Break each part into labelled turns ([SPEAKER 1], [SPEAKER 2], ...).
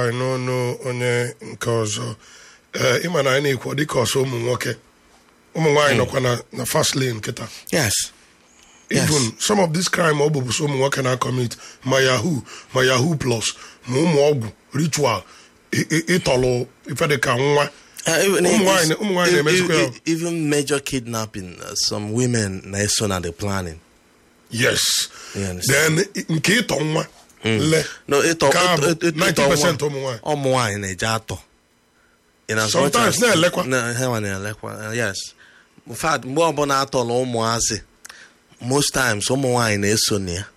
[SPEAKER 1] anyị n'ọnụ onye nke ọzọ ee ịma na anyị na-ekwu dịka ọsọ ụmụ nwoke ụmụ nwaanyị nọkwa na na fast lane kịta
[SPEAKER 2] yes Yes.
[SPEAKER 1] even some of this crime ọ bụbụ so ụmụ nwoke na-akọmit ma yahoo ma yahoo plus ma ụmụ ọgwụ ritual ị- ị- ịtọlụ ife dịka nwa
[SPEAKER 2] Uh, even,
[SPEAKER 1] Ụmụ nwaanyị- ụmụ nwaanyị
[SPEAKER 2] even-
[SPEAKER 1] na-emezikwa ya.
[SPEAKER 2] even- even major kidnapping uh, some women na-eso na the planning
[SPEAKER 1] yes
[SPEAKER 2] You understand?
[SPEAKER 1] then i- nke ịtọ nwa le
[SPEAKER 2] no ịtọ
[SPEAKER 1] Nke a bụ
[SPEAKER 2] ịtọ- ịtọ-
[SPEAKER 1] 90%
[SPEAKER 2] ịtọ
[SPEAKER 1] ụmụ nwaanyị.
[SPEAKER 2] ụmụ nwaanyị na-eje atọ In as much
[SPEAKER 1] Sometimes
[SPEAKER 2] as-
[SPEAKER 1] na-elekwa.
[SPEAKER 2] na- ha nwa na-elekwa uh, yes in fact mgbe ọbụla atọrọ ụmụazị most times ụmụ nwaanyị na-eso na ya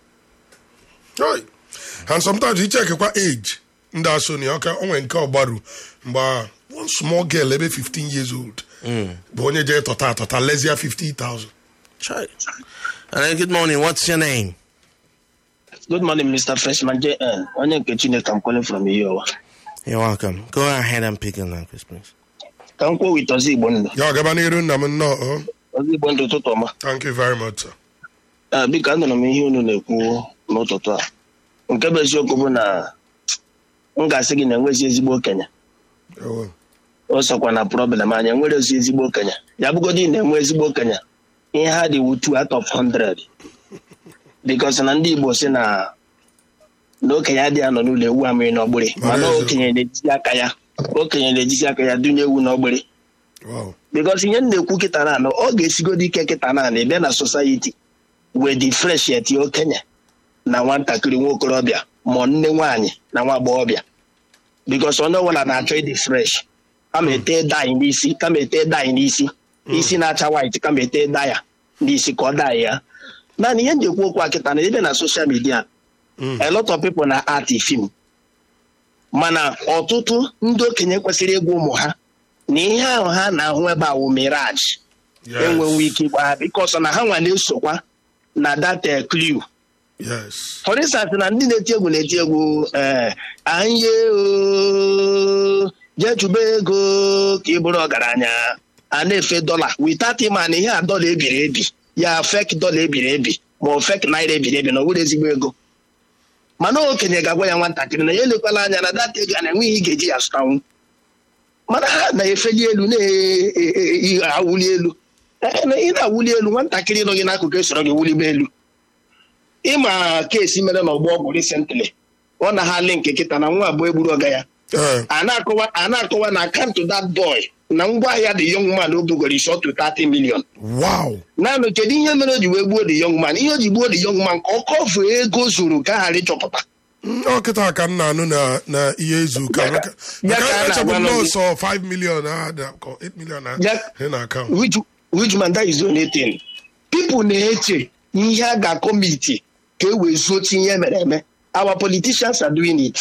[SPEAKER 1] Oi. and sometimes you check kwa age ndị asoni ọka onwe nke ọgbaru mgbe a, one small girl ebe 15 years old bụ onye jee tọta atọta lezie 50,000
[SPEAKER 2] Try. Uh, good morning what's your name
[SPEAKER 3] Good morning, Mr. Freshman JN. Onye nke Chineke, I'm calling from Iyowa.
[SPEAKER 2] you're welcome go ahead and pick your language please
[SPEAKER 3] Ka m kwuo with Ozi Igbo ndụ.
[SPEAKER 1] ya gaba n'iru nna m nnọọ oh.
[SPEAKER 3] Ozi Igbo ndụ ụtụtụ ọma.
[SPEAKER 1] thank you very much sir.
[SPEAKER 3] Eh, Biko, anụrụ m ihe unu na-ekwu n'ụtụtụ a. Nke bụ eziokwu bụ na m ga-asị gị na enwezi ezigbo okenye.
[SPEAKER 1] Ewo.
[SPEAKER 3] O sokwa na problem anyị enwere ozi ezigbo okenye. Ya bụgodị na enwe ezigbo okenye. Ihe ha dị wu two out of hundred. Because na ndị Igbo si na na okenye adịghị anọ n'ụlọ ewu amịrị n'ọgbịrị mana
[SPEAKER 1] Mara
[SPEAKER 3] okenye na-ejisi aka ya okenye na-ejisi aka ya dunye ewu n'ọgbịrị
[SPEAKER 1] Wow.
[SPEAKER 3] because ihe m na-ekwu kịta na anọ ọ ga-esigodo ike kịta na anọ bịa na society wee dị fresh eti okenye na nwatakịrị nwa okorobịa ma nne nwaanyị na nwa agbọghọbịa because onye ọbụla na-achọ ịdị fresh kama ete dai n'isi kama ete dai n'isi isi na-acha white kama ete daya n'isi ka ọ dai ya naanị ihe m ji ekwu okwu a kịta na ebe na social media a lot of people na art film mana ọtụtụ ndị okenye kwesịrị ịgwa ụmụ ha na ihe ahụ ha na-ahụ ebe a wụ miraj
[SPEAKER 1] Yes.
[SPEAKER 3] enwenwe ike ịgwa ha bikọsọ na ha nwa na-esokwa na data clue
[SPEAKER 1] yes
[SPEAKER 3] for instance na ndị na-eti egwu na-eti egwu ee anye o jee chụba ego ka ị bụrụ ọgaranya a na-efe dọla without ịma na ihe a dọla ebiri ebi ya fek dọla ebiri ebi ma ọ fek naira ebiri ebi na ọ bụrụ ezigbo ego mana okenye ga-agwa ya nwatakịrị na ya elekwala anya na data ego a na-enweghị ihe ị ga-eji ya zụtanwu mana ha na-efeli elu na-awuli elu Ee, na ị na-awuli elu nwatakịrị nọ gị n'akụkụ esoro gị wulibe elu ịma keesi mere n'ọgbọ ọgwụ recently ọ na ha link kịta na nwa abụọ egburu ọga ya
[SPEAKER 1] Eh,
[SPEAKER 3] a na-akọwa a na-akọwa na akaụntụ that boy na ngwaahịa the young man o bugoro is up to 30 million
[SPEAKER 1] wow
[SPEAKER 3] naanị kedu ihe mere o ji wee gbuo the young man ihe o ji gbuo the young man ka ọ kọfuo ego zuru ka a ghara ịchọpụta
[SPEAKER 1] Mm, ọ kịta ka m na-anụ na na ihe izu ụka
[SPEAKER 3] Ya ka-
[SPEAKER 1] Maka-
[SPEAKER 3] ya ka
[SPEAKER 1] maka
[SPEAKER 3] a
[SPEAKER 1] echebu
[SPEAKER 3] na-agwa
[SPEAKER 1] m
[SPEAKER 3] n'oge.
[SPEAKER 1] nọọsọ 5 million ah, da- ko 8 million na
[SPEAKER 3] Ya-
[SPEAKER 1] dị na akaụntụ
[SPEAKER 3] which which man that is the only thing people na-eche ihe a ga-akọmiti ka e wee zuo ihe mere eme our politicians are doing it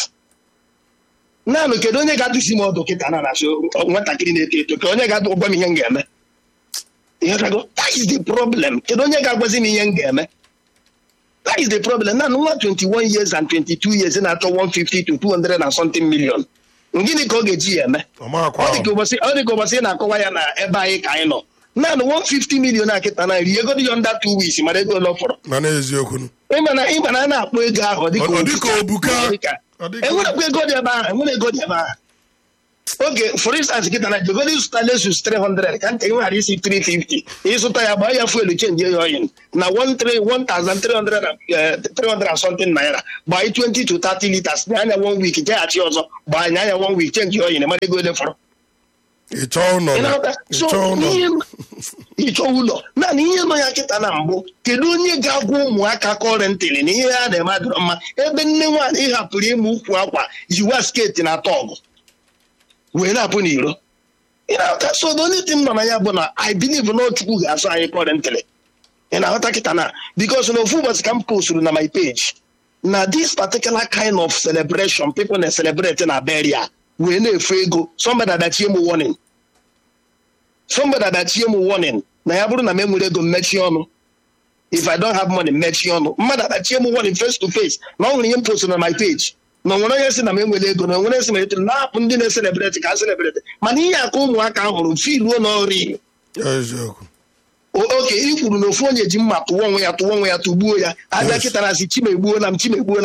[SPEAKER 3] naanị kedu onye ga-adụsi m ọdụ kịta na na-asị nwatakịrị na-eto eto ka onye ga-agwa m ihe m ga-eme Ihe gago, that is the problem kedu onye ga-agwazi m ihe m ga-eme that is the problem naanị nwa 21 years and 22 years na-achọ 150 to 200 and something million gịnị ka ọ ga-eji ya eme
[SPEAKER 1] ọmakwa
[SPEAKER 3] ọ dị ka ụbọchị ọ dị ka ụbọchị ị na-akọwa ya na ebe anyị ka anyị nọ naanị 150 million a kịta na ri ego dị ya under two weeks mara ego ole ọ fọrọ
[SPEAKER 1] na n'eziokwu nụ.
[SPEAKER 3] ịma na ịma na a na-akpọ ego ahụ ọ dị ka
[SPEAKER 1] Ọ- ọ dị ka obuka.
[SPEAKER 3] ọ dị ka-
[SPEAKER 1] Ọ dị ka-
[SPEAKER 3] enwerekwa ego dị ebe ahụ enwere ego dị ebe ahụ oge for instance kịta na jegodi zụta lesus 300 ka nke ghara isi 350 ịzụta ya gbaa ya fuelu chenji ya oyin na 1300 and, eh, 300 and something naira gbaa 20 to 30 liters nye anya one week jeghachi ọzọ gbaa anya anya one week chenji ya oyin mara ego ole fọrọ
[SPEAKER 1] ịchọ ụlọ
[SPEAKER 3] Ị
[SPEAKER 1] na
[SPEAKER 3] na-aghọta? So,
[SPEAKER 1] ịchọ ụlọ
[SPEAKER 3] ihe- ịchọ ụlọ naanị ihe nọ ya kịta na mbụ kedu onye ga-agwa ụmụaka kọrentịrị na ihe ha na-eme adịrọ mma ebe nne nwaanyị hapụrụ ịmụ ukwu akwa yiwa sketi na atọ ọgụ wee na-apụ n'iro ị na-aghọta so the only thing nọ na ya bụ na i believe na chukwu ga-asụ anyị kọrentịrị ị na-aghọta kịta na because na ofu ụbọchị ka m posturu na my page na this particular kind of celebration people na-celebrate na beria wee na-efu ego somebody adachie m warning somebody adachie m warning na ya bụrụ na m enwere ego mmechi ọnụ if i don't have money mmechi ọnụ mmadụ adachie m warning face to face na ọ nwere ihe m post na my page na onwere onye si na m enwere ego na onwere si m etere na-apụ ndị na-eselebreti ka a selebreti mana ihe aka ụmụaka hụrụ filuo na ọrụ
[SPEAKER 1] eziokwu
[SPEAKER 3] oke i kwuru na ofu onye ji mma tụwa onwe ya tụwa onwe ya tụgbuo ya abịa
[SPEAKER 1] Yes.
[SPEAKER 3] kịta na asị chimegbuola m chimegbuola m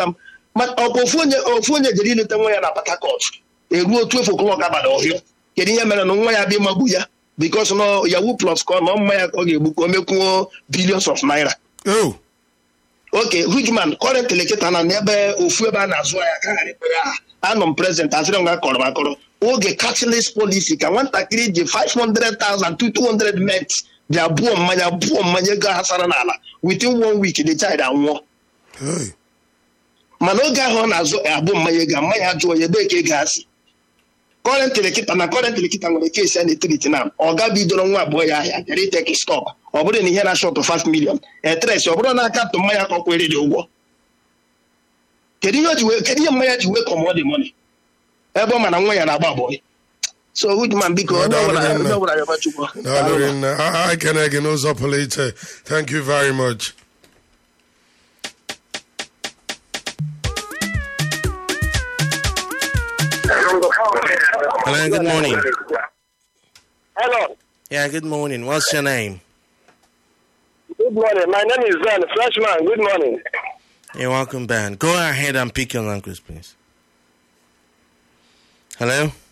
[SPEAKER 3] ma ọ bụ ofu onye ofu onye jere ileta nwa ya na Port Harcourt eruo otu efu o'clock abalị ọhịa kedu ihe mere na nwa ya bịa magbu ya because na yahoo plus ka ọ na mma ya ka ọ ga-egbu ka o mekwuo billions of naira
[SPEAKER 1] oh
[SPEAKER 3] oke hugman kọrentịlị kịta na n'ebe ofu ebe a na-azụ ahịa ka ghara ikpere aha anọ m prezent asịrị m ga kọrọ m akọrọ oge cashless policy ka nwatakịrị ji 500,000 to 200 met bịa buo mmanya buo mmanya ego hasara n'ala within one week the child anwụọ
[SPEAKER 1] hey
[SPEAKER 3] mana oge ahụ ọ na-azụ abụ mmanya ego a, mmanya jụọ ya ebe ka ego ha si kọrentịlị kịta na kọrentịlị kịta nwere kesi a na-etiriti na ọ ga bidoro nwa abụọ ya ahịa bịara iteki stọk ọ bụrụ na ihe na shọtụ 5 million etres ọ bụrụ na aka tụ mmanya ka ọ kwere dị ụgwọ kedu ihe o ji wee kedu ihe mmanya ji wee kọmọ dị mọni ebe ọ ma na nwa ya na-agba abụọ so Woodman biko onye ọbụla onye ọbụla yọba chukwu
[SPEAKER 1] daalụ rinne a ekene gị n'ụzọ pụrụ iche thank you very much
[SPEAKER 2] Hello, good morning.
[SPEAKER 4] Hello.
[SPEAKER 2] Yeah, good morning. What's your name?
[SPEAKER 4] Good morning. My name is Ben, freshman. Good morning.
[SPEAKER 2] You're welcome, Ben. Go ahead and pick your language, please. Hello?